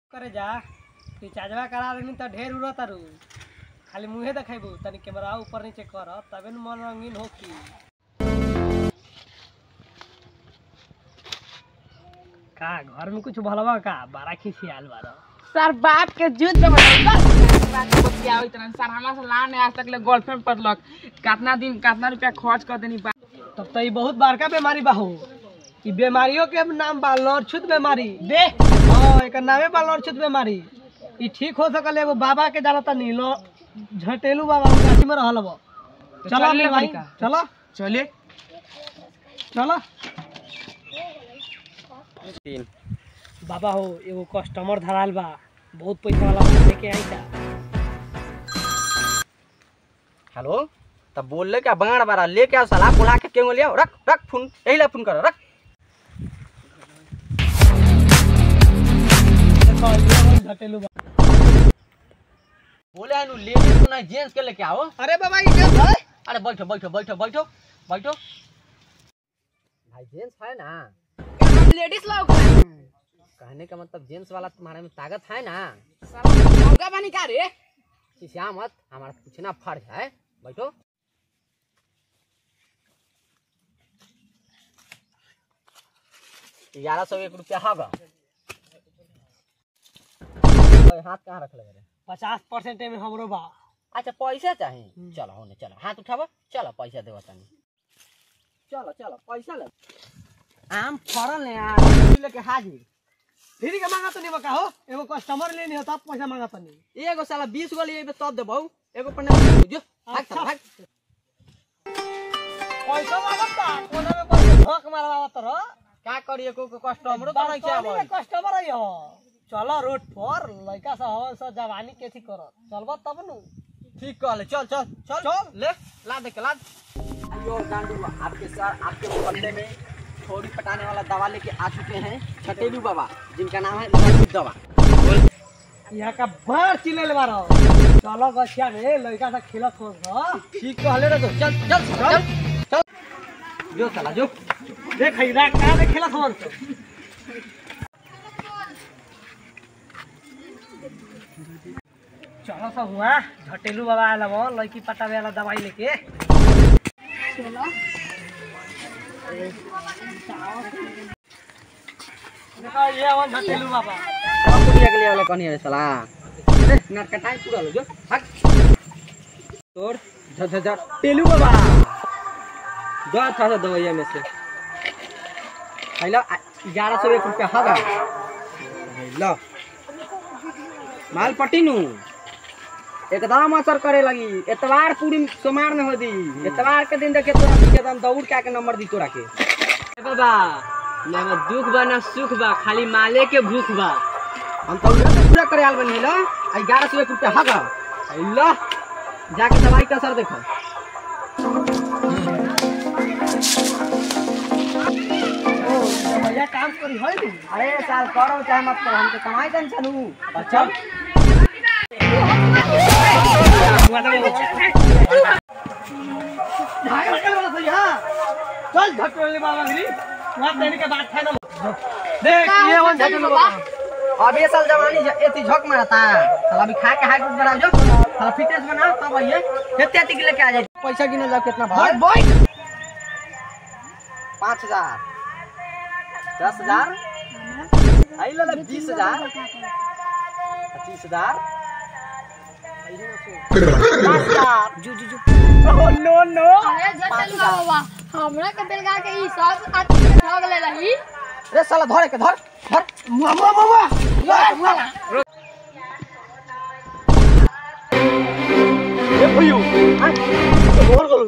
करे जा रिचार्जवा करा देनी त ढेर उड़त तारू खाली मुंहे देखेबू तनी कैमरा ऊपर नीचे कर तबे न मन रंगीन होकी का घर में कुछ भलवा का बारा खिसियाल बारा सर बाप के जुद में बतिया इतना सर हमारा से लाने आज तक ले गर्लफ्रेंड पड़लक कितना दिन कितना रुपया खर्च कर देनी बा तब तो ये बहुत बड़का बीमारी बा हो ई बीमारियों के नाम बा लड़छुत बीमारी दे हाँ एकर नामे बा लड़छुत बीमारी ई ठीक हो सकल एगो बाबा के जानता नी लो झटेलू बाबा काशी में रहल बा तो चलो चलिए अपने भाई बड़का। चलो चलिए चलो बाबा हो एगो कस्टमर धराल बा बहुत पैसा वाला बा, लेके आई था हेलो तब बोल ले क्या बाण बारा लेके आओ साला बुला के क्यों ले आओ रख रख फोन यही ला फोन करो रख देखो, ये झटेलू बा बोले है नु लेडीज को नहीं जेंट्स के लेके आओ अरे बाबा ये क्या भाई अरे बैठो बैठो बैठो बैठो बैठो भाई जेंट्स है ना लेडीज लोग कहने का मतलब जेंट्स वाला तुम्हारे में ताकत है ना लौका बनी का रे खिसिया मत हमारा पूछना फर्ज है बैठो ग्यारह सौ एक रुपया होगा ओए, हाथ कहाँ रख लगे रे पचास परसेंट में हमरो बा अच्छा पैसा चाहिए चलो होने चलो हाथ उठाबो चलो पैसा देबो तनी चलो चलो पैसा ले आम फड़ल है यार लेके हाजिर फ्री के मांगा तो नहीं बका हो एगो कस्टमर लेनी हो तब पैसा मांगा तो नहीं एगो साला बीस गो लिए तब देबो एगो पन्ने जो भाग चल भाग पैसा मांगता कोना में पैसा धक मारवा तर का करिए को कस्टमर तो नहीं क्या भाई कस्टमर आई हो चलो रोड पर लड़का सब हवन सब जवानी के थी करत चलबा तब नु ठीक कहले चल चल चल चल ले ला दे के ला अयो गांडू आपके सर आपके मोहल्ले में थोड़ी पटाने वाला दवा लेके आ चुके हैं छटेलू बाबा जिनका नाम है ललित दवा यहाँ का बार चिल्ले मारो चलो गछिया में लड़का सब खेलत हो ठीक कहले रे तो चल चल चल चल जो साला जो देख इरा का में खेलत हो चलो सब हुआ झटेलू बाबा आला वो लड़की पटावे वाला दवाई लेके देखो ये हवन झटेलू बाबा अब कुटिया के लिए वाला कौन है साला अरे नटकटाई पूरा लो जो भाग तोड़ झ झ झ टेलू बाबा दो था दवाइया में से हेलो ग्यारह सौ एक रुपया होगा लो माल पट्टी नु एकदम असर करे लगी एतवार पूरी सोमार में हो दी एतवार के दिन देखे तोरा पीछे एकदम दौड़ के आके नंबर दी तोरा के बाबा ना दुख बा ना सुख बा खाली माले के भूख बा हम तो पूरा करे आल बनी लो आई ग्यारह सौ एक रुपया होगा लो जाके दवाई का असर देखो भैया काम करी है नु अरे साल करो चाहे मत करो हमके कमाई देन चलू चल चल झटोले बाबा गिरी वहाँ देने के बाद फाइनल देख ये वन झटोले बाबा अब ये साल जवानी ज- एती झक मारता साला अभी खा के हाइट बढ़ाओ जो साला फिटनेस बनाओ तब आइए कितने एती के लेके आ जाए पैसा गिने जाओ कितना भाई बॉय पाँच हजार दस हजार आई लो बीस हजार पच्चीस हजार पचास हजार जू जू जू नो नो अरे जटल बाबा हमरा के बेलगा के ई सब आदमी ठग ले रही रे साला धर के धर धर मुआ मुआ मुआ ए भइयो बोल गो